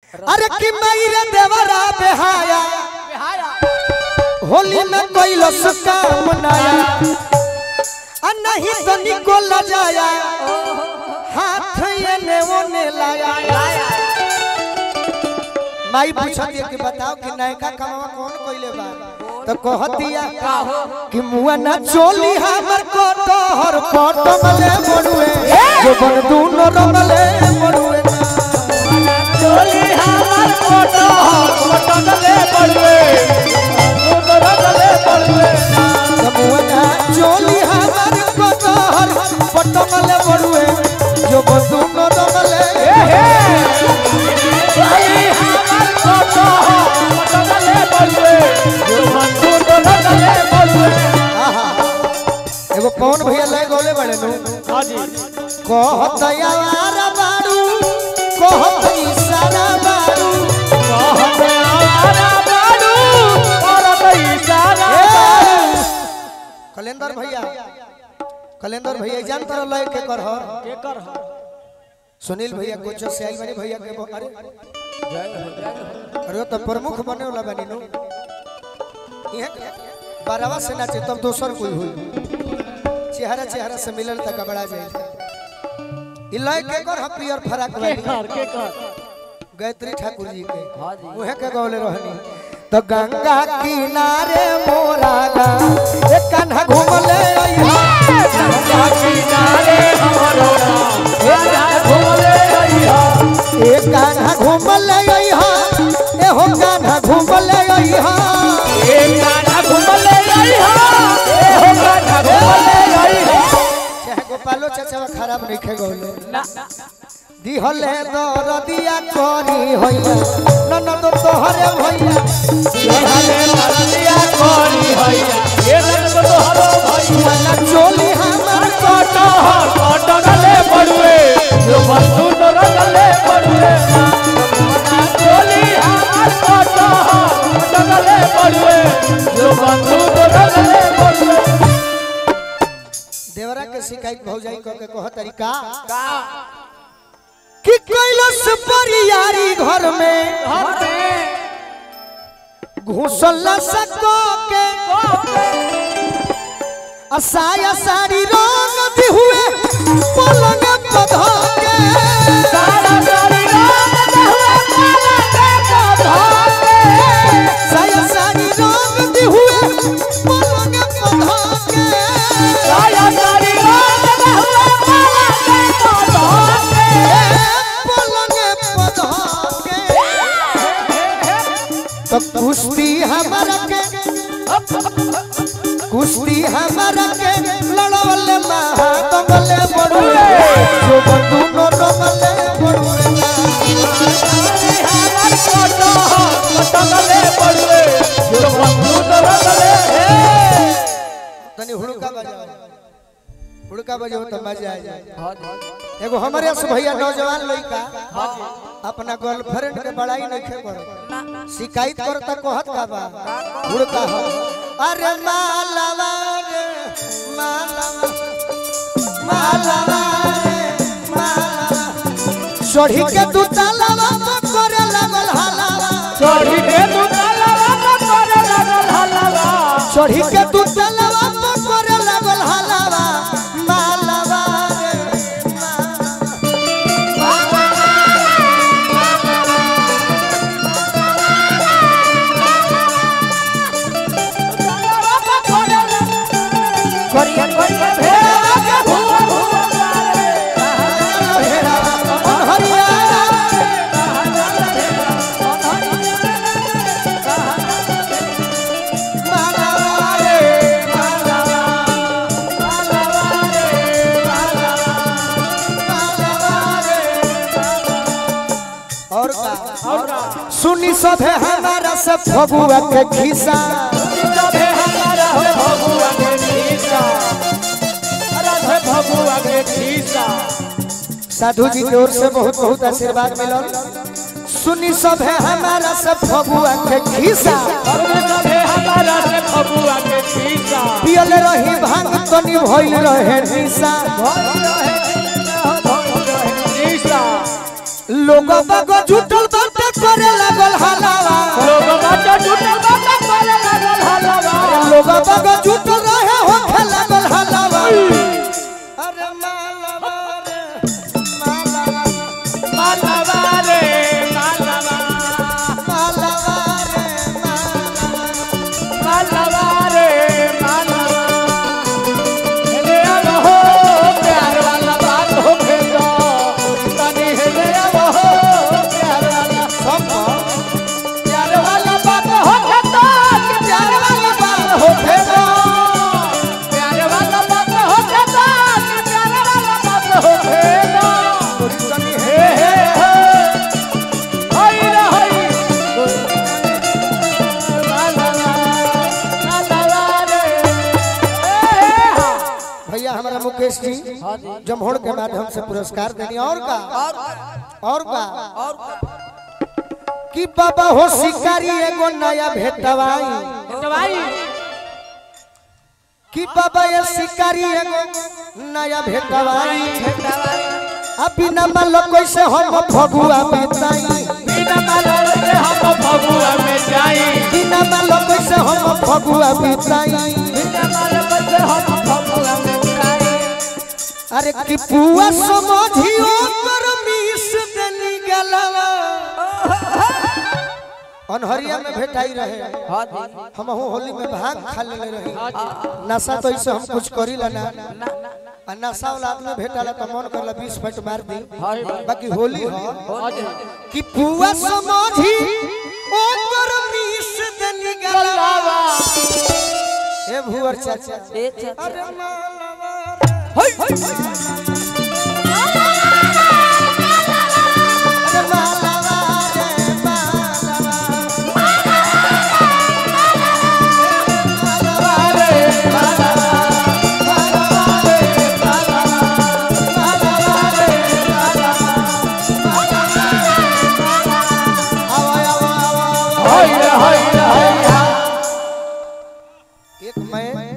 अरे कि मेरे देवरा बेहाया होली में कोइलो काम नाया आ नहीं तो निको लजाया हाथ ये ने वो ने लाया माई पूछत है कि बताओ कि नयका कमावा कौन कोइले बा तो कहतिया कि मुआ ना चोली हमर को तोहर फोटो मले बड़ुए जो बन दूनो रमले बड़ुए चोली हमर फोटो फोटो गले पड़वे फोटो गले पड़वे मुआ ना चोली हमर को तोहर फोटो मले बड़ुए जो बन दूनो रमले चोली हमर फोटो फोटो गले पड़वे फोटो गले पड़वे आहा एगो कौन भैया ले गोले बड़े नु हां जी कहत यार बारू कहत इशारा बारू हमारा बाडू और इशारा कलेंदर भैया कलेंदर भैया जान तर लय के कर ह के कर सुनील भैया कोचो से आई बनी भैया के बो- अरे अरे तो प्रमुख बने वाला बनी नु इहे के बारहवा से नाचे तब दोसर कोई हुई चेहरा चेहरा से मिलल तक बड़ा जाए ई लय के कर ह पियर फराक के वाली कर के कर गायत्री ठाकुर जी के हां जी उहे के गौले रहनी तो गंगा किनारे मोरा गा एक कान्हा घूमले अइहा गंगा किनारे हमरो राजा घूमले रहिया एक कान्हा घूमले अइहा एहो कान्हा घूमले अइहा एक गाना घूमले रहिया ए हो गाना घूमले रहिया चाहे गोपालो चाचा खराब नहीं खे गौले ना दिहले दरदिया करी होइया ननद तोहरे भैया हरे नदिया कोरी हैया ए रंग तोहरो भैया वाला चोली हमर कोटो कोटो गले पड़ुए जो बंधु तोर गले पड़ुए चोली हमार कोटो कोटो गले पड़ुए जो बंधु तोर गले पड़ुए देवरा के शिकायत भौजाई क के कह तरीका का कि कैलस परियारी घर में घर में घुसल सको के असाया साड़ी रंग भी हुए पलंग पधा के सारा सारी रात हुए काला के धोके साया साड़ी रंग भी हुए पलंग पधा के सारा सारी रात हुए काला के धोके पलंग पधा के तो कुश्ती हमारा के कुश्ती हमारा के लड़वले महादंगले बड़ुए जो बंदूनो रंगले बड़ुए हमार कोटो कोटो गले पड़ुए जो बंधु तोर गले तनी हुड़का बजाओ हुड़का बजाओ तो मजा आ जाए एगो हमारे से भैया नौजवान लड़का अपना गर्लफ्रेंड के बड़ाई नहीं खे करो शिकायत करो तो कहत का बा हुड़का हो अरे मालवा रे मालवा मालवा रे मालवा चढ़ी के तू तालावा पर करे लगल हलावा चढ़ी के तू तलवा पर करे लगल हलवा चढ़ी के तू तालावा पर करे लगल हलावा मालवा रे करिया करिया भेड़ा के भुआ भुआ मारे भेड़ा हरिया मालवा रे और का सुनी सभे हमारा सब फगुआ के खिस्सा जबे हमारा हो भगुआ के खीसा राधे भगुआ के खीसा साधु जी की ओर से बहुत बहुत आशीर्वाद मिलल सुनी सभे हमारा सब फगुआ के खिस्सा और जबे हमारा से भगुआ के खीसा पियल रही भांग तनी भइल रहे निशा खीसा लोग बाग जुटल बाटे लोग बग जुट रहे हो खेला गल हलावा अरे मालवा रे मालवा मालवा रे मालवा मालवा रे मालवा मालवा रे मालवा हेले अब हो प्यार वाला बात हो भेजो तनी हेले अब हो प्यार वाला सब प्यार वाला बात हो भेजो कि प्यार वाला बात हो भेजो प्यार वाला बात हो भेजो कि प्यार वाला बात हो भेजो तोरी तनी हे हे हे हाय रे हाय मालवा मालवा रे हे हे हा भैया हमारा मुकेश जी जमहोड़ के माध्यम से पुरस्कार देनी और का और का कि बाबा हो शिकारी एगो नया भेटवाई दवाई कि बाबा ये शिकारी एगो नया भेटवाई अभी न मालो कैसे हम फगुआ बिताई बिना मालूम के हम भगुआ में जाई बिना मालो कैसे हम फगुआ बिताई बिना मालूम के हम भगुआ में जाई अरे कि पुआ समझियो कर मिस देनी गलवा अनहरिया में भेटाई रहे हम होली में भांग खा ले रही नशा तो इसे हम कुछ करी ला ना आ नशा वाला आदमी भेटाला तो मन करला 20 फट मार दी बाकी होली हो कि पुआ समझी ओ कर मिस देनी गलवा ए भुवर चाचा अरे मालवा अरे मालवा रे मालवा एक मैं